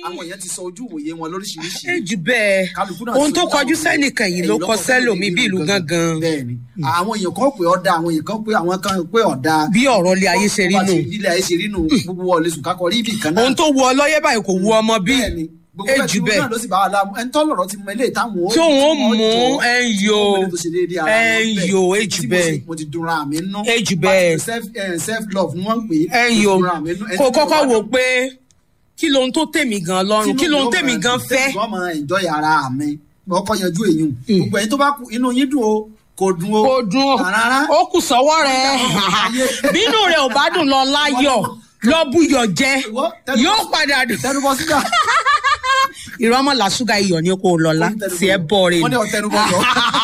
àwọn èèyàn ti sọ ojú ìwòye wọn lóríṣiríṣi ẹ jù bẹ́ẹ̀ kálukú náà ohun ti tó ní kọjú àwọn- sẹ́nìkan yìí ló ẹ̀yìn kọ sẹ́lòmí bí ìlú gángan bẹ́ẹ̀ni àwọn èèyàn kan pé ọ̀dà àwọn èèyàn kan pé àwọn kan pé ọ̀dà bí ọ̀rọ̀ ilé ayé ṣe rí bó bá nù ti ilé ayé ṣe rí nù gbogbo wọlé sùn kákọ rí ibì kan náà ohun tó wu ọlọ́yẹ́ báyìí kò wu ọmọ bí bẹ́ẹ̀ni gbogbo ẹ ẹ̀ jù tí bẹ́ẹ̀ náà ló sì bá wa láàmú ẹni tọ́ lọ̀rọ̀ ti mọ eléyìí táwọn ó tí òun ó tí wọ́n mú jọ, ẹ ń yo tí wọ́n tó ṣe déédéé ara ẹ wọn ń bẹ́ẹ̀. yo ẹ Tí jù mo bẹ́ẹ̀ sì- mo ti dunra mi nú ẹ jù bẹ́ẹ̀ self love ni wọ́n ń pè é ẹ ń Mo yo dunra mi nú. Ẹni kò tí mo kọ́kọ́ bá wò dùn- pé kí lohun tó tèmi gan lọ́rùn kí lohun tèmi gan fẹ́ tí mo máa enjoy ara mi mo kọ́ yanjú èyí gbogbo ẹ̀yin tó bá kú inú yín dùn o kò dùn o kò dùn ó rárá ó kù sọ́wọ́ rẹ̀ bínú rẹ̀ ò bá dùn lọ láyọ̀ lọ búyọ̀ jẹ́ Ìwọ, tẹnu- yóò padà dùn tẹnubọ sígá ìrọ́mọ̀ làṣúgà iyọ̀ ni kò lọ́la tí ẹ bọ̀ rẹ̀ wọ́n ní ọ̀tẹnubọ lọ.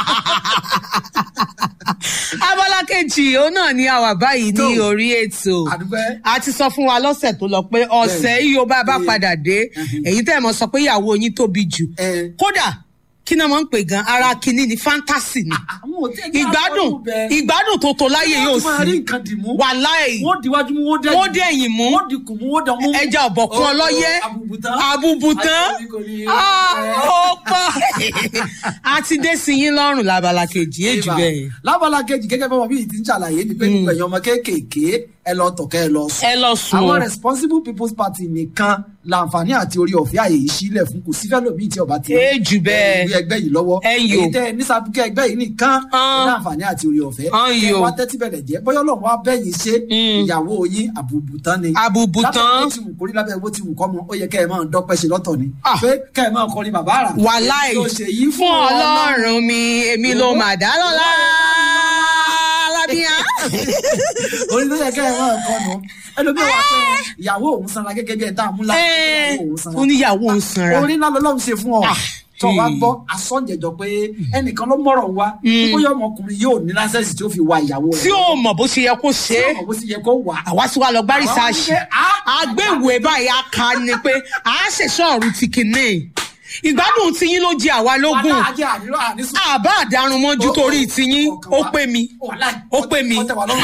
abala kejì òun náà ni a wà báyìí ní Tó. orí ètò àdúgbẹ́ a ti sọ fún wa lọ́sẹ̀ tó lọ pé ọ̀sẹ̀ yìí ó bá bá Bẹ́ẹ̀. padà dé èyí tẹ́ ẹ̀ mọ̀ sọ pé ìyàwó yín tóbi jù ẹ kódà kí náà máa ń pè gan ara kínní ni fantasy ni àwọn ò tẹ́ kí ìgbádùn àwọn ọdún ìgbádùn tó tó láyé yóò wọ́n máa rí sí nǹkan dì mú wàláì wọ́n diwájú mú wọ́n dẹ́yìn wọ́n dé ẹ̀yìn mú wọ́n dìkù mú wọ́n dán mú ẹja ọ̀bọ̀kún Ó- ó- ọlọ́yẹ́ àbùbùtán àbùbùtán Àti kò ní- Ah, ẹ. ó pọ̀ a ti dé sí yín lọ́rùn lábala kejì èjì bẹ́ẹ̀ lábala kejì gẹ́gẹ́ bí ọmọ bíi ti ń ṣàlàyé ni pé gbogbo ẹ̀yin ọmọ kéékèèké ẹ lọ tọ̀kẹ́ ẹ lọ sùn. ẹ lọ sùn àwọn o. responsible people's party nìkan láǹfààní àti orí ọ̀fẹ́ àyè yìí sílẹ̀ fún kò sí fẹ́lẹ̀ bíi tí ọba ti Ẹ jù bẹ́ẹ̀. ìwé ẹgbẹ́ yìí lọ́wọ́ Ẹ yò. èyí tẹ́ ẹ ní sàbùkẹ́ ẹgbẹ́ yìí nìkan Hàn. láǹfààní àti orí ọ̀fẹ́ Hàn Kẹ́ ẹ yò. wá tẹ́tí bẹ̀rẹ̀ jẹ́ bọ́yọ́ lọ́run wá bẹ́yìn ṣe ìyàwó yín àbùbùtán ni Àbùbùtán. lábẹ́ bó ti wù kórí lábẹ́ bó ti wù kọ́ mọ ó yẹ kẹ́ ẹ máa dọ́pẹ́ ṣe lọ́tọ̀ ni Ah. pé kẹ́ ẹ máa kọrin bàbá àrà wàláì Èyí tó ṣe yìí fún ọlọ́run mi èmi ló mà dá lọ́la lábíyá. orí ló yẹ kẹ́ ẹ máa kọ́ nu ẹlòmíràn wà pé ìyàwó òun sanra gẹ́gẹ́ bí ẹ tá a mú láti Ẹ, ìyàwó òun sanra oníyàwó ń sanra orí ńlá lọ́lọ́run ṣe fún ọ Ah. tó wá gbọ́ asọ́njẹ̀jọ pé ẹnìkan ló mọ̀rọ̀ wá bóyá ọmọkùnrin yóò ní lásẹ̀sì tí ó fi wa ìyàwó tí rẹ̀ ó mọ̀ bó ṣe yẹ kó ṣe é ọmọ bó sì yẹ kó wà àwa sì wá lọ gbá Àwa rìsáàṣì wípé, ah, àgbéwèé báyìí á ka ni pé à á ṣèṣọ́ ọ̀run ti kìíní ìgbádùn tiyín ló jẹ àwa lógún wàhálà ajé àdúrà àdísùn àbá àdarun mọ́jú torí tiyín ó pé mi ó pé mi.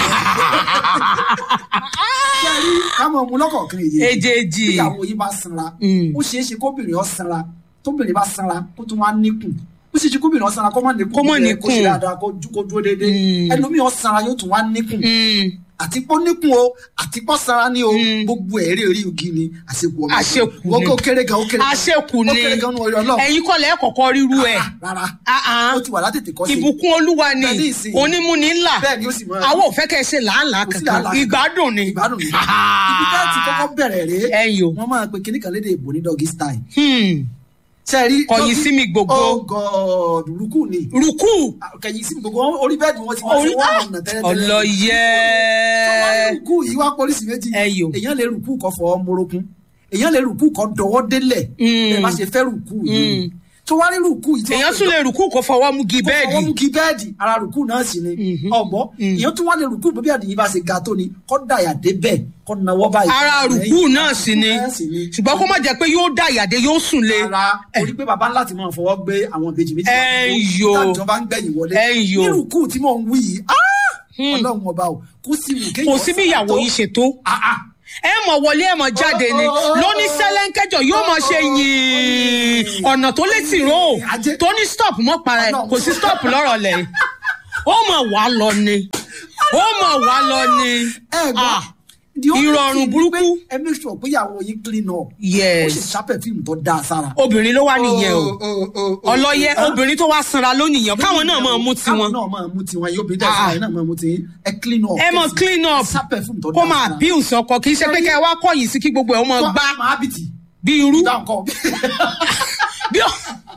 ṣé ẹ rí kámọ̀ ọmú lọ́kọ̀ọ̀kan èyí èjèèjì ìyàwó yìí bá sanra Mm. ó ṣeé ṣe kóbìnrin ọ sanra tóbìnrin bá sanra kó tún wá níkùn ó ṣeé ṣe kóbìnrin ọ sanra kó má níkùn Kó má bí ẹ níkùn. kó ṣe dáadáa kó ju- kó dúró déédéé Mm. ẹlòmíì ọ sanra yóò tún wá níkùn Mm, àti pọ́ níkùn o àti pọ́ sanra ní o gbogbo ẹ̀rí orí igi ni àṣekù ọmọ Àṣekù wọ́n ni. kó kéré gan ó kéré gan. àṣekù ó ni kéré gan ní orí ọlọ́run ẹ̀yin kọ́lẹ̀ kọ̀kọ́ ríru ẹ̀ rárá Ah, ah. ó ti wà látètè kọ́ sí i. ìbùkún olúwa ni Bẹ́ẹ̀ ní ìsìn. onímúni ńlá bẹ́ẹ̀ ni ó sì máa àwọn ò fẹ́ kẹ́ ẹ ṣe làálàá kò sí kankan làálàá ìgbádùn ni ìgbádùn ni ibi tá a ti kọ́kọ́ bẹ̀rẹ̀ rèé ẹ̀yin o wọ́n máa pe kíní kan lédè ìbò ní doggy style Hmm, ṣe rí Kọ̀yìn doggy- sí mi gbogbo. oh god rúkú ni rúkú kẹ̀yìn sí mi gbogbo orí bẹ́ẹ̀dì wọn ti máa orí ṣe wọ́n ọ̀nà tẹ́lẹ̀tẹ́lẹ̀ ọlọ́yẹ rúkú yìí wá pólísì méjì Ẹyọ. èèyàn lè rúkú kọ fọ morokun èèyàn lè rúkú kọ dọwọ́ délẹ̀ Mm. ẹ bá ṣe fẹ́ rúkú yìí tó wá rí rúkú yìí tí wọ́n èèyàn pè tún lè rúkú kó fọwọ́ mú gi kó fọwọ́ mú bẹ́ẹ̀dì kí bẹ́ẹ̀dì ara rúkú náà sì ni ọ̀gbọ́ èèyàn tún wá lè rúkú bí àdìyí bá ṣe ga tó ni kọ́ dàyà dé bẹ́ẹ̀ kọ́ nawọ́ báyìí. ara rúkú náà sì ni Náà sì ni. ṣùgbọ́n kó má jẹ́ pé yóò dá ìyàdé yóò sùn lé ara orí pé baba ńlá ti máa fọwọ́ gbé àwọn ìbejì méjì Ẹ yo. tájọ bá ń gbẹ̀yìn wọlé Ẹ yo. ní rúkú tí mò ń wí yìí ah! ọlọ́run ọba o kó sì wù kéèyàn kò sí bí ìyàwó yìí ṣe tó Ah, ah. ẹ mọ̀ wọlé ẹ mọ̀ jáde ni lóní sẹ́lẹ̀ńkẹ́jọ yóò mọ̀ ṣe yìn ọ̀nà tó lè tì ró Ajé. tó ní stop mọ́ para ẹ̀ kò sí stop lọ́rọ̀ lẹ̀ ó mọ̀ wá lọ ni ó mọ̀ wá lọ ni ẹ gbọ́ Ah, the only ìrọ̀rùn thing ni burúkú. pé ẹ make sure pé ìyàwó yín clean up ó yes sì ṣàpẹ̀ fíìmù tó dáa sára. obìnrin ló wá nìyẹn o Oh, oh, oh, oh. ọlọ́yẹ Ah. obìnrin tó wá sanra lónìí yẹn káwọn náà máa mú káwọn tiwọn náà máa mú tiwọn yóò bí Ah. dẹ́sẹ̀ náà máa mú tiwọn ẹ clean up. ẹ mọ̀ kẹ́sì. clean up ṣàpẹ̀ fíìmù tó kó dáa máa sára. abuse ọkọ kì í ṣe pé kẹ́ ẹ wá kọ̀yìn sí kí gbogbo ẹ̀ ó mọ̀ Kọ́- gbá máa bìtì bí irú dáhùn kọ́. bí ó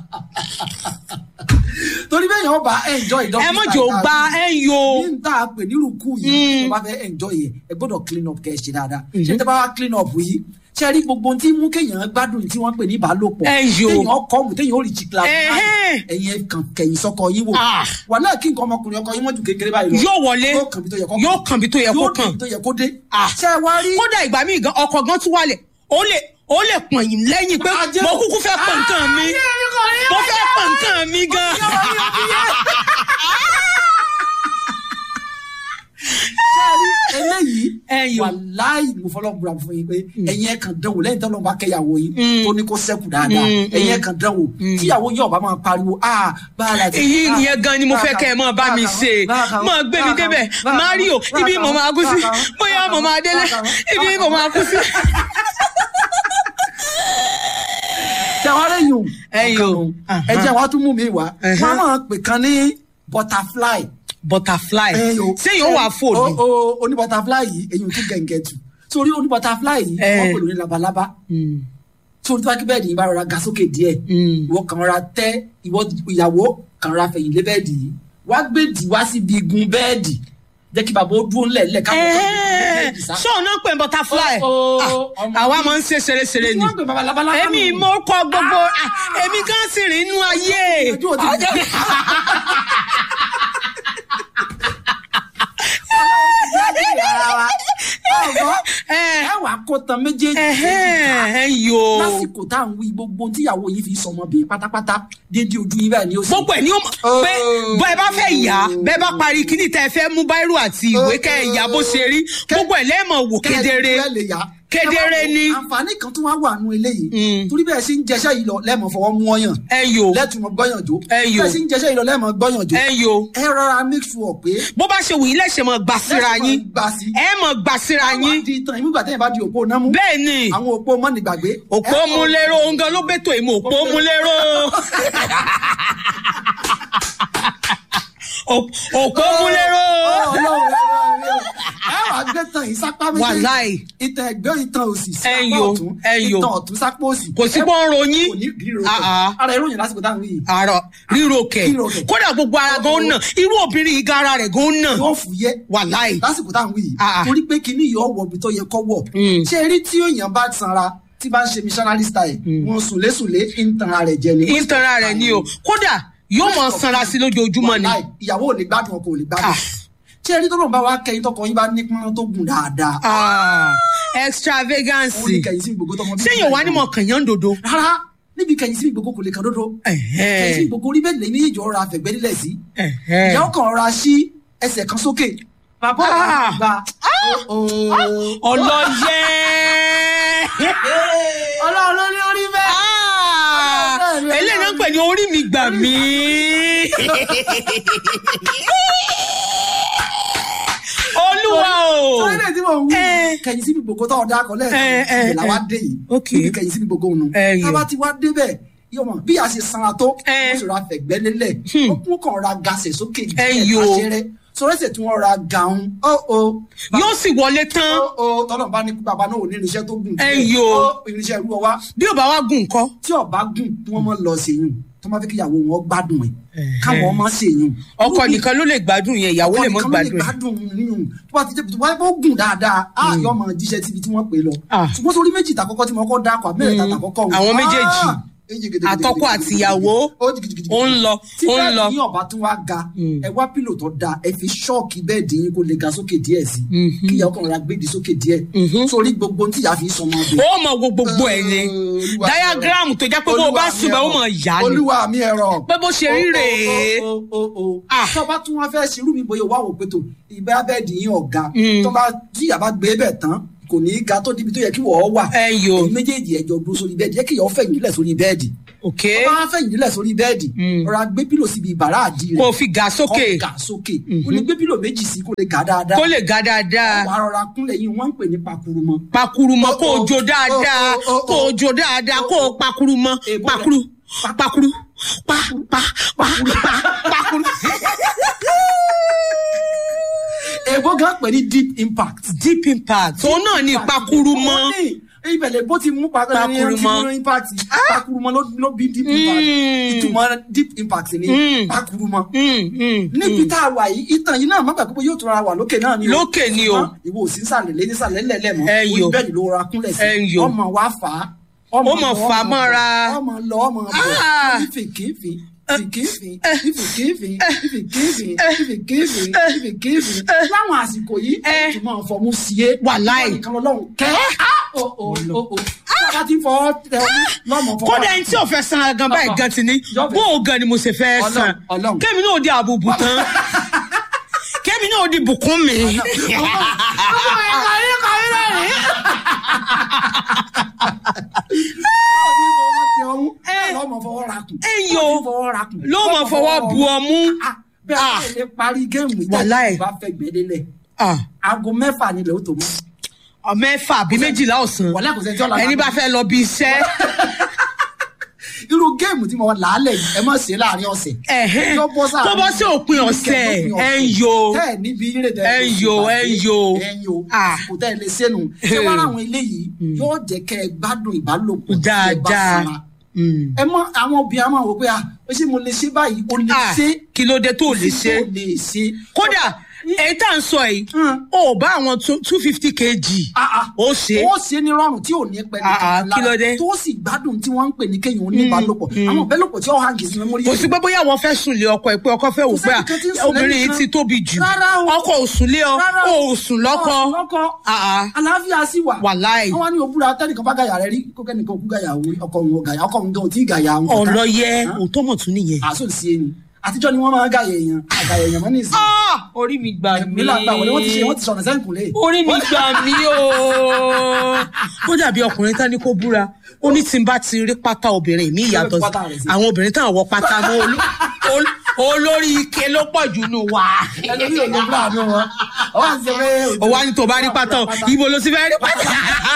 torí bẹ́ẹ̀ yẹn ó bá enjoy ìdọ́gbé ẹ mọ̀ jò gba ẹ ń yo ní tá a pè ní rúkú yìí tó bá fẹ́ enjoy yẹ ẹ gbọ́dọ̀ clean up kẹ́ ẹ ṣe dáadáa ṣé tẹ́ bá wá clean up yìí ṣe rí gbogbo ohun tí mú kéèyàn gbádùn tí wọ́n pè ní ìbálòpọ̀ Ẹ yo. téèyàn kọ́ mu téèyàn ó rí jìkìlá Ẹhẹ́n. ẹ̀yin ẹ̀ kàn kẹ̀yìn sọ́kọ yín wò Ah. wàhálà kí nǹkan ọmọkùnrin ọkọ yín mọ́jú kékeré báyìí lọ yóò wọlé yóò kàn bí tó yẹ kó yóò kàn bí tó yẹ kó yóò kàn kàn bí tó yẹ kó dé Ah. ṣe wá rí kódà ìgbà míì gan ọkọ gan tún wálẹ̀ ó lè ó lè pọ̀n yín lẹ́yìn pé Ajé mo o. kúkú fẹ́ pọ̀ nǹkan mi mo fẹ́ pọ̀ nǹkan mi gan. ṣe rí eléyìí Ẹyọ. wàláì mo fọlọ́ bùra fún yín pé ẹ̀yin ẹ̀ kàn dánwò lẹ́yìn tó lọ́n bá kẹ́yàwó yín tó ní kó sẹ́kù dáadáa Mm, ẹ̀yin ẹ̀ kàn dánwò tíyàwó yín ọ̀bá máa pariwo ah bára ti. èyí ah, ìyẹn gan ni mo fẹ́ kẹ́ ẹ mọ́ bá mi ṣe mọ́ gbé mi débẹ̀ mario ibi mo máa kú sí bóyá mo máa délé ibi mo máa kú sí. tẹwárẹ yìí o Ẹyọ. ẹ jẹ́ wàá tún mú mi wá Uh-huh. wọ́n máa pè kan ní butterfly. butterfly Ẹyọ. ṣé yóò wà fò o ní. o oní butterfly yìí èyí ò tún gẹ̀ǹgẹ̀ tù sórí oní butterfly yìí Eh. wọ́n pè lóní labalábá Mm, sórí tí wọ́n kí bẹ́ẹ̀dì yìí bá rọra ga sókè díẹ̀ mm. ìwọ kàn ra tẹ́ ìwọ ìyàwó kàn ra fẹ̀yìn lé bẹ́ẹ̀dì yìí wá gbé dì wá síbi igun bẹ́ẹ̀dì jẹ́ kí bàbá ó dúró ńlẹ̀ ńlẹ̀ káwọn kan gbé bẹ́ẹ̀dì sá. ṣé òun náà pè ní butterfly Ó, ó, Ah, ọmọ àwa mi. máa ń ṣe ṣeréṣeré ni wọ́n gbé bàbá labalábá èmi nù. mo kọ gbogbo ah, èmi gan sì rìn inú ayé Ojú ò ti- ọ̀gbọ́n Eh, ẹ wà kó tan méjèèjì ẹhẹ́n, ẹ yo lásìkò tá à ń wí gbogbo tíyàwó yìí fi sọmọ bíi pátápátá déédéé ojú yín báyìí ni ó sì. gbogbo ẹ̀ ní o mọ̀ pé bọ́ ẹ bá fẹ́ yá bẹ́ẹ̀ bá parí kíní tẹ́ ẹ fẹ́ mú báírò àti ìwé kẹ́ ẹ yá bó ṣe rí gbogbo ẹ̀ lẹ́ẹ̀mọ̀ wò kedere kẹ́ẹ̀ lè yá. Kedere Ẹ wá wo ni. àǹfààní kan tún wá wà nù eléyìí Mm. torí bẹ́ẹ̀ sì ń jẹṣẹ́ yìí lọ lẹ́ẹ̀mọ̀ fọwọ́ mú ọyàn ẹ yo lẹ́tùmọ̀ gbọ́yàn jó Ẹ yo. bẹ́ẹ̀ sì ń jẹṣẹ́ yìí lọ lẹ́ẹ̀mọ̀ gbọ́yàn jó ẹ yo ẹ rọra make sure pé bó bá ṣe wù yín lẹ́sẹ̀ mọ̀ gbà síra lẹ́sìn yín máa gbà sí ẹ mọ̀ gbà síra àwọn yín di ìtàn ìmúgbà tẹ́yìn bá di òpó náà mú bẹ́ẹ̀ ni àwọn òpó mọ́ni gbàgbé òpó ẹ- múlẹ́rọ̀ òǹgàn ló bẹ́tò èmi òpó múlẹ́rọ̀ Òp- òpó múlẹ́rọ̀ Ọlọ́run, Ọlọ́run, ẹ wàá gbé tán yìí sápá méjèèjì wàláì ìtàn ẹgbẹ́ ìtàn òsì sí Ẹ̀yọ, apá ọ̀tún ẹ̀yọ. ìtàn ọ̀tún sápá òsì. kò sí pọ́n ronyìn kò ní ríro Ah, ah. ara ìròyìn lásìkò táwọn yìí àrọ ríro kẹ Ríro kẹ̀. kódà gbogbo ara gan nà irú obìnrin yìí gan ara rẹ̀ gan nà yóò fúyẹ́ wàláì lásìkò táwọn yìí Ah, ah. torí pé kinní yìí ọwọ́ ibi tó yẹ kọ́ wọ̀ Mm. ṣé rí tí èèyàn bá sanra tí bá ń ṣe missionary style wọn sùnlésùnlé ń tan ara rẹ̀ jẹ ni. ìtara rẹ̀ ni o kódà yóò mọ sanra sí lójoojúmọ́ ni Wàláì, ìyàwó ò lè gbádùn ọkọ ò lè gbádùn Ah. ṣé rí tọ́lọ́ bá wa kẹyìn tọkọ yín bá ní pọ́n tó gùn dáadáa Ah, òun extravagance ní kẹyìn sí gbogbo tọmọ bíbí sẹ́yìn wà ní mọ̀ kànyán dodo rárá níbi kẹyìn sí gbogbo kò lè kan dodo kẹyìn sí gbogbo orí bẹ́ẹ̀ lè ní ìjọ ra àfẹ̀gbẹ́ nílẹ̀ sí ìyá ọkàn ra sí ẹsẹ̀ kan sókè bàbá Ah. ọ̀gá gba ọlọ́yẹ ọlọ́run ló ní orí bẹ́ẹ̀. eléyìí náà ń pè ní orí mi gbà mí. olúwa o sọ́yìnlẹ̀ tí mo wú Eh. kẹyìn síbi gbogbo tó ọ̀dà kan Eh, lẹ́ẹ̀kan eh, ìbẹ̀là wa eh. dé yìí Ok. níbi kẹyìn síbi gbogbo òun Eh, yo. tába ti wá débẹ̀ yọmọ bí a ṣe sanra tó Eh. ó sì ra fẹ̀gbẹ́ lélẹ̀ ó kún kàn ra gasẹ̀ sókè Eh, yo. àṣẹrẹ sọrẹsẹ̀ tí wọ́n ra gàún ó ó yóò sì wọlé tán ó ó tọ́lọ̀ bá ní kú bàbá náà ò ní irinṣẹ́ tó gùn Eh, yo. ó irinṣẹ́ irú ọwá bí ò bá wá gùn kọ́. tí ọba gùn kí wọ́n mọ̀ lọ sèyún tó máa fi kíyàwó wọn gbádùn ẹ̀ káwọn ọmọ sèyún ọkọ nìkan ló lè gbádùn yẹn ìyàwó lè mọ ọkọ nìkan ló lè gbádùn ẹ. gbádùn yíyún tó bá ti jẹ́ tó bá yẹ kó gùn dáadáa á yọ ọmọ jíṣẹ́ síbi tí wọ́n pè é lọ Ah. ṣùgbọ́n sórí méjì tàkọ́kọ́ tí mo kọ́ dákọ̀ àbẹ́rẹ́ tàtà kọ́kọ́ àwọn méjèèjì. àtọkọ àti ìyàwó ó ń lọ tí ó ń lọ. bẹ́ẹ̀ ní ọ̀bá tún wá ga ẹ wá pílò tó da ẹ fi ṣọ́ọ̀kì bẹ́ẹ̀dì yín kó lè ga sókè díẹ̀ sí kí ìyàwó kan ra gbèdì sókè díẹ̀ sórí gbogbo tí ìyá fi sọmọ ọdún. ó mọ wo gbogbo ẹ ni Olúwa mi diagram tó jẹ́ pé bó o bá Olúwa mi ṣùgbọ́n ó ẹ̀rọ. mọ̀ yá ni olúwa mi ẹ̀rọ pé bó ṣe rí rèé o o o Ah. tó bá tún wọn fẹ́ ṣerú mi bóyá wà wò pé tó ìbẹ́ abẹ́ẹ̀dì yín ọ̀gá tó bá tí ìyá bá gbé bẹ̀ tán kò ní í ga tó débi tó yẹ kí wọ́n wà ẹ yo èyí méjèèjì ẹjọ dúró sórí bẹ́ẹ̀dì yẹ kí ìyàwó fẹ̀yìn nílẹ̀ sórí bẹ́ẹ̀dì ok tó bá fẹ̀yìn nílẹ̀ sórí bẹ́ẹ̀dì rọra gbé pílò síbi ìbàrá àdì rẹ̀ kó o fi gà sókè kó ga sókè o ní gbé pílò méjì sí kó lè ga dáadáa kó lè ga dáadáa wàá rọra kúnlẹ̀ yín wọ́n ń pè ní pakurumọ pakuru mọ kó o Oh, jó oh, dáadáa oh, oh, oh, kó o jó dáadáa kó o pakuru mọ Èbó rẹ̀. pakuru pakuru pa pa pa pa pakuru. èbó gan pè ní deep impact deep impact òun náà ní pakuru mọ Ó ní, ibẹ̀lẹ̀ bó ti mú Pakurumọ. pakurumọ impact pakurumọ ló ló bí deep impact Mm. ìtumọ̀ deep impact ni Mm. pakurumọ. Mm, mm, níbi tá a wà yìí ìtàn yìí náà má gbàgbé pé yóò tún ra wà lókè náà ni o. Lókè ni o. Ṣùgbọ́n ìwọ ò sí sàlẹ̀ lé nísàlẹ̀ lẹ́lẹ̀ mọ́ Ẹ orí yo. bẹ́ẹ̀ ni ló ra kúnlẹ̀ sí Ẹ yo. ọmọ wa fà á Ó mọ̀ lọ, fà á ọmọ mọ́ra. bọ̀, ọmọ lọ ọmọ bọ̀ Ah. ìfìkìfì ìfìkìfì ìfìkìfì ìfìkìfì ìfìkìfì ìfìkìfì láwọn àsìkò yìí Ẹ. ẹ tún máa fọmú sí é Wàláì. Ìwọ nìkan lọ́lọ́run kẹ́ ó ó ó ó bá ti fọwọ́ tẹ ọmú lọ́mọ fọwọ́ kódà ẹni tí ò fẹ́ san gan báyìí gan ti ní Yọ̀bẹ̀. bó o gan ni mo ṣe fẹ́ Ọlọ́run, san Ọlọ́run. kémi náà di àbùbù tán kémi kémi náà di bùkún mi. lọ́mọ fọwọ́ ra kùn. ẹ yo ló mọ fọwọ́ bu ọmú. bẹ́ẹ̀ Ah. ni lè parí géèmù Wàláì. ìjà bá fẹ́ gbẹ́dẹ́lẹ̀ Ah, aago mẹ́fà nílẹ̀ ó tó mọ́. mẹ́fà àbí méjìlá ọ̀sán wàlẹ́ kò sẹ́ni tí ó la ẹni bá fẹ́ lọ bí iṣẹ́. irú géèmù tí mo wà lálẹ́ yìí ẹ má ṣe é láàrin ọ̀sẹ̀. ẹ̀hẹ́n, Yóò bọ́ sáà kó bọ́ sí òpin ọ̀sẹ̀ ẹ̀ ń yo. tẹ́ ẹ̀ níbi ilé tẹ́ Ẹ ń yo, ẹ ń yo. ẹ ń yo Ah. kò tẹ́ ẹ lè sẹ́nu ṣé wàá àwọn eléyìí yóò jẹ́ kẹ́ ẹ gbádùn ìbálòpọ̀ tí ẹ bá dáadáa. sanra. Mm. ẹ mọ àwọn obìnrin a máa wò pé ah ó ṣe mo lè ṣe báyìí o lè Ah, ṣe kí ló dé tó lè ṣe. o lè ṣe. kódà èyí tá à ń sọ yìí Mm. ó bá àwọn two fifty kg Ah, ah. ó ṣe ó ṣe ní rọrùn tí ò ní pẹ́ Ah, ah, nìkan kí ló dé? tó sì gbádùn tí wọ́n ń pè ní kéèyàn oníbàálòpọ̀ àwọn ìbálòpọ̀ tí ó hàn kì í sí mẹ́mórí kò sí pé bóyá àwọn fẹ́ sùn lé ọkọ ẹ pé ọkọ fẹ́ wò pé sẹ́ni kan tí ń sùn obìnrin yìí lẹ́nìkan. ti tóbi jù Rárá o. ọkọ ò sùn lé ọ Rárá ó o. ò sùn lọ́kọ Ọ̀, lọ́kọ Ah, ah. àlàáfíà sì wà Wàláì. wọ́n wá ní òbúra tẹ́nìkan bá gàyà rẹ rí kó kẹ́nìkan kú gàyà òun ọkọ òun gàyà ọkọ òun gan ò tí ì gàyà òun kankan. ọlọyẹ Hàn? òótọ́ mọ̀ tún nìyẹn. àsùn sí ẹni àtijọ́ ni wọ́n máa ń gàyà èèyàn àgàyà èèyàn mọ́ ní ìsìn Ah, orí mi gbà mí ẹ̀mí là ń gbà wọlé wọ́n ti ṣe wọ́n ti sọ̀rọ̀ sẹ́yìn kùnlé. orí mi gbà mí o. ó dàbí ọkùnrin tán ní kó búra ó ní tí n bá ti rí pátá obìnrin mi ìyàtọ̀ Pátá rẹ̀ sí. àwọn obìnrin táwọn wọ pátá mọ́ olú- olú- olórí ike ló pọ̀ jù nù wá. ẹlòmíì ò lè búra àánú wọn ọwọ́ àti ṣe pé. ó wá ní tó bá rí pátá o, ibo ló ti fẹ́ rí pátá.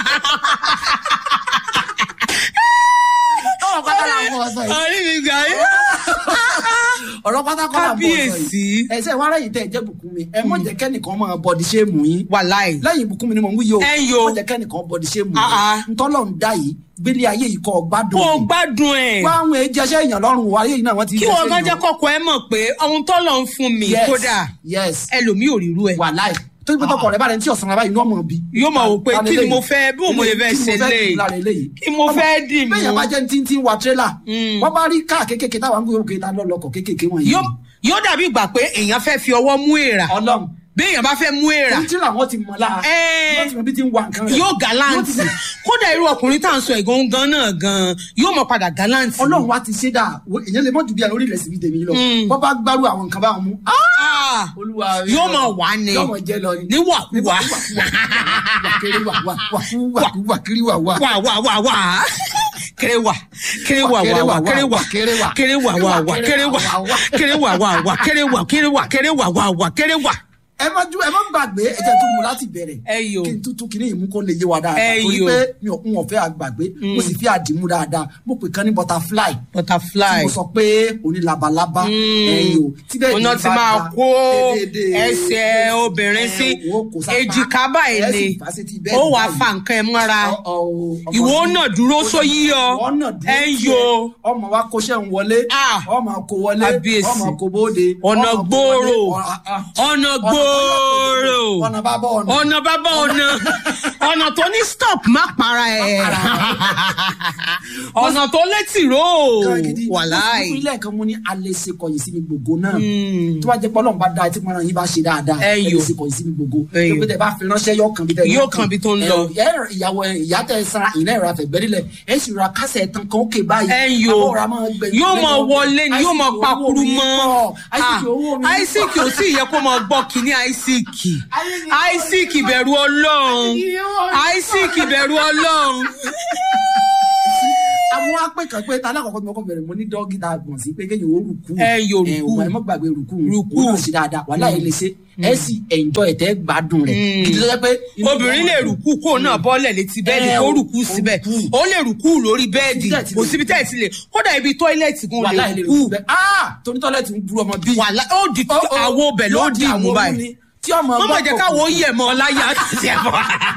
ọ̀rọ̀ pátá làwọn ọ̀sán yìí. orí mi gbà mí. ọ̀rọ̀ pátá kọ́ làwọn ọ̀sán Kábíyèsí. yìí. ẹsẹ̀ wàrà yìí tẹ̀ jẹ́ bùkún mi ẹ mọ̀ jẹ́ kẹ́nìkan máa bọ̀dì ṣé mú yín. wàláì. lẹ́yìn ìbùkún mi ni mò ń wúyò Ẹ ń yo. mọ̀ jẹ́ kẹ́nìkan bọ̀dì ṣé mú Ah, ah. yín. ntọ́lọ̀ ń dá yìí gbélé ayé yìí kọ́ gbádùn. kó o gbádùn ẹ̀. wá àwọn èjẹsẹ́ èèyàn lọ́rùn wa ayé yìí náà wọ́n ti kí jẹsẹ́ wọn gan jẹ́ èèyàn. kọ́kọ́ ẹ mọ̀ pé ohun tó lọ ń fún mi Yes, kódà yes ẹlòmíì ò rírú ẹ̀. wàláì tó ti pé tọkọ rẹ bá rẹ ní tí ọ̀sán rẹ báyìí inú ọmọ bí. yóò máa wò pé Ta ni kí ni eléyìí? mo fẹ́ bí mo lè fẹ́ Kí ni ṣe mo fẹ́ lé dì lára eléyìí? kí mo fẹ́ dì mú. bẹ́ẹ̀ yẹn bá jẹ́ ní tí ń wa tírélà Mm. wọ́n bá rí káà kékèké táwọn ń gbé òkè ta lọ́lọ́kọ̀ kékèké wọ̀nyí. yóò yóò dàbí ìgbà pé èèyàn fẹ́ fi ọwọ́ mú èèrà ọlọ́run bí èèyàn bá fẹ́ mú èèrà èyí tírélà wọn ti mọ̀ lára Ẹ́ẹ̀. wọ́n ti mọ̀ bí ti ń wa nǹkan rẹ̀. yóò galanti kódà irú ọkùnrin tá à ń sọ ẹ̀gán gan náà gan yóò mọ padà galanti. ọlọ́run wa ti ṣe dáa wo- èèyàn lè mọ̀ ju bí ẹ lórí rẹ̀ síbi tèmi lọ Mm. wọ́n bá gbárù àwọn nǹkan báwọn mú. Ah! Ah, olúwa yóò mọ wà ní yóò mọ̀ jẹ́ lọ ni. níwàkuwà kiri wà wà wà wà wà kiri wà wà. wà wà wà wà kéré wà kéré wà wà wà kéré wà kéré wà. kéré wà wà wà kéré wà kéré wà wà wà kéré wà kéré wà kéré wà wà wà kéré wà. ẹ má ju ẹ má gbàgbé ẹ jẹ́ tún mu láti bẹ̀rẹ̀ ẹ yò kí n tuntun kí ni ìmú kó lè yé wa Ẹ dáadáa torí yò. pé mi ò ń ọ̀fẹ́ àgbàgbé mo sì fi àdìmú dáadáa mo pè kán ní butterfly tí butterfly mo sọ pé òní labalábá ẹyọ tí bẹ́ẹ̀ ọ̀nà ni tí bá máa da kó déédéé, ẹsẹ̀ obìnrin sí ẹ wò, kò sápá, èjìká báyìí ẹ ni sì fà sí ti bẹ́ẹ̀ ó ni wàá báyìí. fa nǹkan ẹ mọ́ra Ọ- ọ- ọmọ ìwọ sí- náà dúró sóyí ọ ìwọ náà dúró ẹ ń tiẹ̀. yo ọmọ wa kóṣẹ́ ń wọlé Ah. ọmọ kò wọlé Kábíyèsí. ọmọ kò bóde ọ̀nà ọmọ kò gbòòrò wọlé, ọ- ah, ọ̀nà ọ̀nà gbòòrò ọ̀nà bá bọ̀ ọ̀nà. ọ̀nà bàbá ọ̀nà ọ̀nà tó ní stop má para ẹ̀ ọ̀nà tó létí ró Gan gidi. wàláì Mo fún ilé ẹ̀kan mo ní alẹ́ ṣe kọ̀yìn sí mi gbogbo náà. tó bá jẹ́ pé ọlọ́run bá da etí mọ́ra yín bá ṣe dáadáa. Ẹ ẹ lè yò. ṣe kọ̀yìn sí mi gbogbo. Ẹ yò. tó pété bá fi ránṣẹ́ yóò kàn bí tẹ Yóò kàn bí tó ń lọ. Ẹ ẹ, ìyàwó ẹ, ìyá tẹ sara ìná ìrora fẹ̀gbẹ́rìlẹ̀ ẹ sì ra kásẹ̀ tán kan ókè báyìí. ẹ ń yo Àbọ̀ ọ̀rá máa gbẹ̀yìn yóò lẹ́yìn mọ ọdún. wọlé ni yóò mọ Àìsíkì owó pakuru mi mọ́ pọ̀. Àìsíkì owó mi pọ̀. àìsíkì ò sì yẹ kó mọ gbọ́ kínní àìsíkì àìsíkì bẹ̀rù ọlọ́run àìsíkì bẹ̀rù ọlọ́run. àwọn apẹ kan pé ta lákọ̀ọ́kọ́ tí mo kọ́ bẹ̀rẹ̀ mo ní dọ́gí ta gbọ̀n sí pé kéèyàn ó rùkú Ẹ yóò rùkú. ẹ mọ́ gbàgbé rùkú Rùkú. òun náà sí dáadáa wàhálà yìí lè ṣe ẹ sì ẹ̀ǹjọ́ ẹ̀ tẹ́ gbádùn rẹ̀ kìdí lọ́jọ́ pé. inú obìnrin lè ìwọ̀n- rùkú kó náà bọ́lẹ̀ létí bẹ́ẹ̀dì Ẹ, kó o- rùkú síbẹ̀ rùkú. ó lè rùkú lórí bẹ́ẹ̀dì Síbẹ̀ tí kò lè síbi tẹ́ ẹ̀ ti lè kódà ibi tọ́ílẹ̀tì gan wàhálà lè yìí lè rùkú rùkú bẹ́ẹ̀ ah torí tọ́lẹ̀tì ń burú ọmọ bí. wàhálà ó di àwo ọbẹ̀ ló yóò dì àwo mú mú báyìí ni, tí ọmọ mọ́mọ́ gbọ́ jẹ́ kòkò. káwọ́ yẹ̀ mọ́ láyé àti ẹ̀fọ́.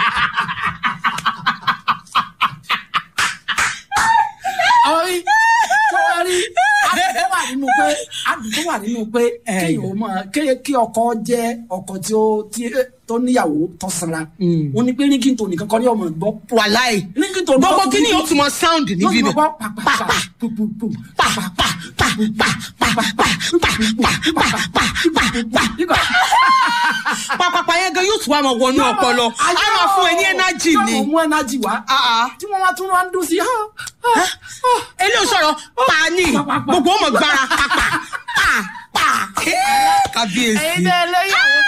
àwọn yìí tó wá rí àdùn wà nínú pé àdùn wà nínú pé kéèyàn ó máa kéèyàn kí ọkọ jẹ ọkọ tí ó tí tó níyàwó tó sanra ó ní pé rígìntò nìkan kọ́ ní ọmọ gbọ́ wàláì rígìntò gbogbo kí ni yóò tún mọ sound níbí yóò bẹ̀ gbọ́ pàpàpà pùpùpù pàpàpà pàpàpà pàpàpà pàpàpà pàpàpà yẹn gan yóò tún wá máa wọnú ọpọlọ á máa fún ẹ ní ẹnájì ni yóò mú ẹnájì wá Ah, ah. tí wọ́n wá tún wá ń dún sí eléyìí sọ̀rọ̀ paani gbogbo ọmọ gbára pàpà pa pa kábíyèsí ẹ̀yin náà lẹ́yìn àwọn bá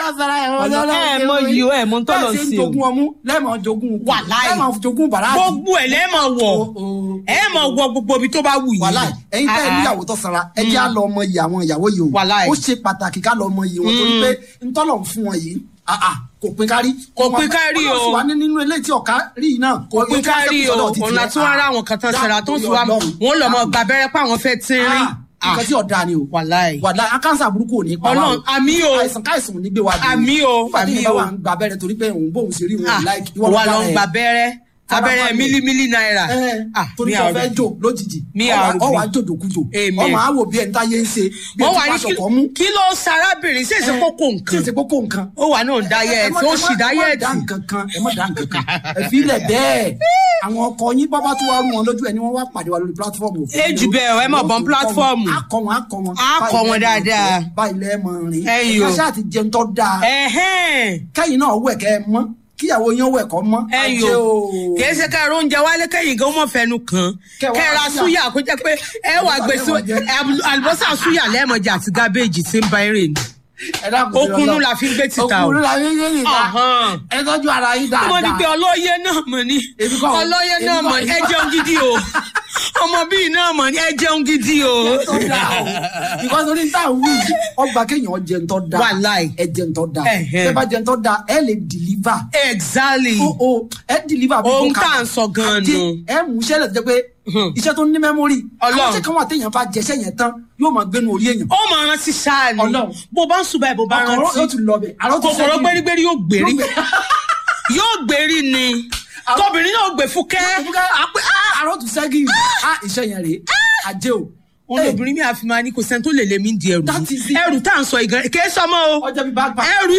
sara ẹ̀ wọ́n Ọlọ́run, ẹ mọ yìí o, ẹ mọ ń tọ́lọ̀ bẹ́ẹ̀ sì ń sí o. jogún ọmú lẹ́ẹ̀mọ̀ jogún Wàláì. lẹ́ẹ̀mọ̀ jogún bàrádì gbogbo ẹ̀ lẹ́ẹ̀mọ̀ wọ̀ ẹ̀ mọ̀ wọ gbogbo ibi tó bá wù yìí. wàláì ẹ̀yin tẹ́ ẹ Ah, ah. níyàwó tó sanra ẹ jẹ́ á lọ ọmọ yìí àwọn ìyàwó yìí o Wàláì. ó ṣe pàtàkì ká lọ ọmọ yìí wọn torí pé ntọ́lọ̀ ń fún wọn yìí ah, ah, kò pín kárí Kò pín kárí o. wọ́n sì wá ní nínú ilé tí ọ̀ká rí yìí náà kò pín kárí o ọ̀nà tí wọ́n rá àwọn kan tán sara tó ń fi wá wọn lọ mọ gba abẹ́rẹ́ pé àwọn fẹ́ tínrín. nǹkan tí ọ̀dà ni o wàláì. wàláì akáǹsà burúkú ò ní pa wá Ọlọ́run, àmì o. àìsàn káìsàn ò ní gbé wa dé Àmì o, nígbà tí àmì ìyá o. wa ń gba abẹ́rẹ́ torí pé òun bóun ṣe rí Ah, òun láìkí wà lọ ń gba abẹ́rẹ́ abẹ́rẹ́ Farabalẹ̀. mílímílí náírà. Ah, torí mi kò àrùn fẹ́ bí. jò lójijì Mi Ọ wá- àrùn ọ bí. wà á jòjòkújò Amen. ọmọ àwò bí ẹni táyé ń ṣe bí wọ́n ẹni wà tí ní pàṣọ kọ́ mú kí- kí ló sarábìnrin sí èsì kókó tí nǹkan èsì kókó nǹkan ó wà náà dáyẹ̀tì ó sì ẹ má dá dáyẹ̀tì. nǹkan kan ẹ má dá nǹkan kan ẹ fi ilẹ̀ bẹ́ẹ̀ àwọn ọkọ yín bábá tó wá rú wọn lójú ẹ ni wọ́n wá pàdé wa lórí pílátífọ́ọ̀mù Ẹ jù bẹ́ẹ̀ o, ẹ má bọ́n pílátífọ́ọ̀mù. á kọ́ wọn á kọ́ wọn Á kọ́ wọn dáadáa. báyìí lẹ́ẹ̀ mọ̀ rìn Ẹ̀yin o. káṣá àti jẹun tó dáa ẹ̀hẹ́n kẹ́yìn náà wẹ̀ kẹ́ ẹ mọ́ kíyàwó yín wẹ̀ kọ́ mọ́ ẹ̀yin Ajé o kì í ṣe ká ẹ̀rọ oúnjẹ wálé kẹ́yìn gan mọ̀ fẹnu kan Kẹ́ wá kẹ́ra súyà. súyà kó jẹ́ pé ẹ wà gbèsè àlùbọ́sà súyà lẹ́ẹ̀mọ̀jà àti gábéèjì tí ń ba eré ni. ẹ dákun sí Okunu Ọlọ́run. la fi ń gbé títà o. Okunu la fi ń gbé títà Ọ̀hán. ẹ tọ́jú ara yín dáadáa mo ní pé ọlọ́yẹ náà mọ̀ ní Èmi kọ́ o. ọlọ́yẹ Èmi náà kọ́, mọ̀ ní èmi ẹ kọ́. jẹun gidi o ọmọ bíi náà mọ̀ ní ẹ jẹun gidi o. tó dáa o because oní tá à ń wí ọgbà kéèyàn jẹ ń tọ́ da Wàláì. ẹ jẹ ń tọ́ da Ẹ̀hẹ́n. ẹ bá jẹ ń tọ́ da ẹ lè deliver exactly o o ẹ deliver bí Ohun kò tá à ń sọ gan-an Ajé, nù. ẹ mú iṣẹ́ lẹ̀ tó jẹ́ pé iṣẹ́ tó ní mẹ́mórì Ọlọ́run. àwọn tí kan wà téèyàn bá jẹṣẹ́ yẹn tán yóò máa gbénu orí èèyàn ó máa rántí ṣáà ni Ọlọ́run. bó bá ń sùn báyìí bó bá ọkọ̀ yóò rántí tún lọ bẹ̀ àrọ́ tún kòkòrò gbérígbérí yóò gbérí Yóò gbé- yóò gbérí ni Àwọn- tóbìnrin náà gbé fúkẹ́ àrọ́ tún ṣẹ́gi ah iṣẹ́ yẹn rèé ajé o òun Eh, lóbìnrin mi àfi máa ní kò sẹ́ni tó lè lé mi di ẹrù That yìí. is it. ẹrù tá à ń sọ ìgan kì í sọmọ o ọjọ́ bíi bá gbà ẹrù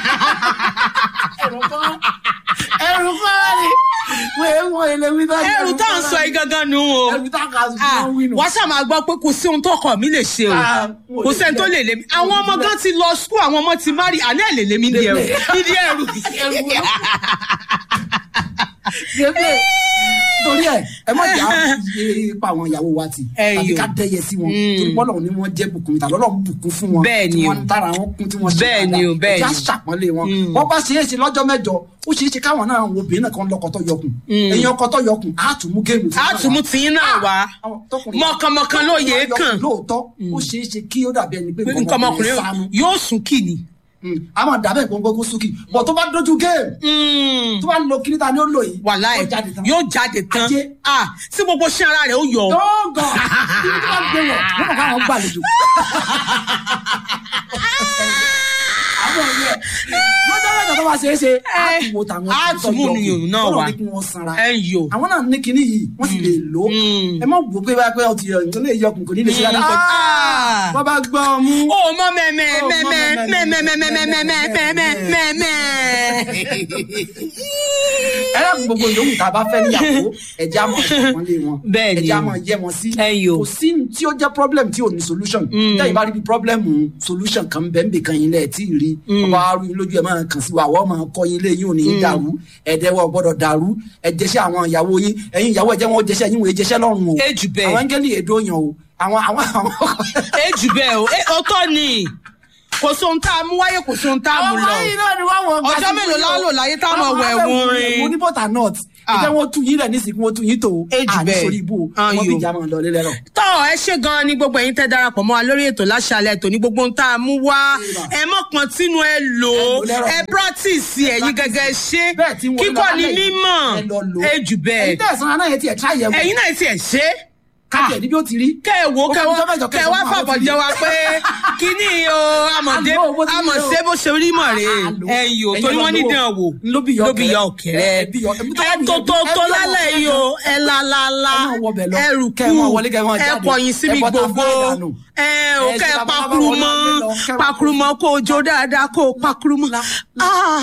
ẹrù kan ẹrù kan ni wọ́n èé wọ́n èlé wí náà ẹrù tá à ń sọ ìgangan nù o ẹrù tá a kà sí Ah, wọ́n wí nù. wàá ṣáà máa gbọ́ pé kò sí ohun tó kọ̀ mí lè ṣe o Ah, wọn ò kò lè sẹ́ni tó filẹ̀. lè lé mi àwọn ọmọ gan ti lọ skul àwọn ọmọ ti mari àná ẹ̀ lè lé mi di ẹrù dídí ẹrù Ẹrù wọn. Ṣébè torí ẹ ẹ má jà á yé pa àwọn ìyàwó wa tì Ẹ tàbí yò. ká dẹyẹ sí wọn torí bọ́lọ̀ ni wọ́n jẹ́ bùkún tàbí ọlọ́run bùkún fún wọn Bẹ́ẹ̀ ni tí o. wọ́n ń tára wọn kún tí wọ́n ṣe Bẹ́ẹ̀ ni o, bẹ́ẹ̀ ẹ̀já ni. ṣàpọ́nlé wọn wọ́n bá ṣe é ṣe lọ́jọ́ mẹ́jọ ó ṣe é ṣe káwọn náà wo obìnrin náà kan lọ́kọ tó yọkùn èèyàn ọkọ tó yọkùn á tún mú géèmù fún á tún mú tiyín náà wá àwọn tọkùnrin- mọ̀kànmọ̀kàn ló yẹ Yọkùn kàn lóòótọ́ ó ṣe é ṣe kí ó dàbí ẹni pé nǹkan ọmọkùnrin sánú yóò sùn kì ní. a máa dàbẹ̀ gbọ́ngbọ́n sókè bọ̀ tó bá dojú géèmù tó bá lo kiri ta ni ó lò yìí wàláì ó jáde tán. yóò jáde tán Ajé. Ah, tí gbogbo ṣé ara rẹ̀ ó yọ. dọ́gọ̀ kí ni wọ́n gbé wọ̀ wọ́n kọ́ àwọn gbàlejò. àwọn yẹ lọ́jọ́ mẹ́jọ tó bá ṣe é ṣe á tún wo tàwọn á tún mú nìyẹn náà wá. ní kí wọ́n sanra ẹ ń yò. àwọn náà ní kinní yìí wọ́n sì lè lò ó ẹ má wò pé báyà pé ọtí ẹ̀ lè yọkùn kò ní lè ṣe dáadáa Ah. wọ́n bá gbọ́ ọ mú. ó mọ mẹ́mẹ́ Ó mọ mẹ́mẹ́ mẹ́mẹ́, mẹ́mẹ́ mẹ́mẹ́ mẹ́mẹ́ mẹ́mẹ́ mẹ́mẹ́. ẹ lọ́kùn gbogbo yòówù tá a bá fẹ́ níyàwó ẹ̀jẹ̀ á mọ̀ ẹ̀kọ́ lé wọn Bẹ́ẹ̀ ni. ẹ̀jẹ̀ á mọ̀ yẹ wọn sí Ẹ yò. kò sí ní tí ó jẹ́ problem tí ò ní solution tẹ́yìn bá rí bí problem solution kan bẹ́ẹ̀ nbẹ̀ kan yín lẹ̀ tí ì rí ọba arú yín lójú ẹ̀ máa kàn sí wa àwọn máa kọ́ yín lé yín ò ní í dàrú ẹ̀dẹ̀wọ̀ gbọ́dọ̀ dàrú ẹ̀jẹ̀ṣẹ̀ àwọn ìyàwó yín ẹ̀yin ìyàwó ẹ̀jẹ̀ wọn ó jẹ̀ṣẹ̀ yín wọ́n jẹ̀ṣẹ̀ lọ́rùn o Ẹ jù bẹ́ẹ̀. àwọn áńgẹ́lì èdè òyàn o àwọn àwọn àwọn ẹ jù bẹ́ẹ̀ o ẹ ọ̀tọ̀ ni kò sóhun tá a mú wáyé kò sóhun tá a mú àwọn lọ. yìí náà ni wọ́n wọ̀ gbà Ọjọ́ sí mélòó la fún yín o. lò láyé táwọn Àwọn ọ̀wẹ̀ afẹ́ ẹ̀wọ̀n wù rin? mo ní bọ́tà nut Ah. ìjẹ́ wọn tú yín rẹ̀ nísìnyí wọ́n tú yín tó Ẹ jù bẹ́ẹ̀. sórí ibú o Ah, wọ́n yo. bí ìjà máa lọ lé lẹ́rọ̀. tọ́ ẹ ṣe gan-an ni gbogbo ẹ̀yin tẹ́ darapọ̀ mọ́ wa lórí ètò láṣálẹ̀ ètò ní gbogbo ohun tá a mú wá ẹ mọ̀ pọ́n tínú ẹ lò ó Ẹ lò lẹ́rọ̀. ẹ practice ẹ̀yin gẹ́gẹ́ ṣe bẹ́ẹ̀ tí wọ́n kíkọ́ lọ ni lálẹ́ yìí, mímọ̀ ẹ lọ lò ó. ẹ jù bẹ́ẹ̀ ẹ̀yin tẹ̀sán aná yẹn ti ẹ̀ tíra yẹ̀ wò ẹ̀yin náà ti ẹ̀ ṣe é kájẹ̀ níbi ó ti rí. kẹ ẹ wo kẹ Ó wá fi ọjọ́ mẹ́jọ kẹ kẹsàn-án wá fún àwọn fàbọ̀ tí- jẹ wa pé kíní o amọ̀dé Àlọ́ bó ti rí o. amọ̀sẹ́ bó ṣe rí mọ̀ rè é Àlọ́. ẹ̀yin o Ẹ̀yin torí lọ wọ́n ní lò ó. dán wò Ló bí yọ ló bí ọ̀kẹ́rẹ́. yọ ọ̀kẹ́rẹ́ Ẹ bí yọ- ẹbí tó ẹ wà ní tó ẹbí- tó ẹbí tó ọmọ lálẹ́ ọ̀kẹ́rẹ́ yìí o ẹ la la la Ẹ máa wọbẹ̀ lọ. ẹrù Kẹ́ ẹ kú máa wọlé, kẹ́ ẹ máa ẹ jáde. kọyìn sí mi Ẹ bọ́ta gbogbo fúláì dànù. ẹ ò Ẹ kẹ́ ṣe ẹ bàbá bàbá pakuru wọlé mọ́ lọ, kẹ́ ẹ wá pakuru mọ́ kó o jó dáadáa kó o pakuru mọ́. Ah.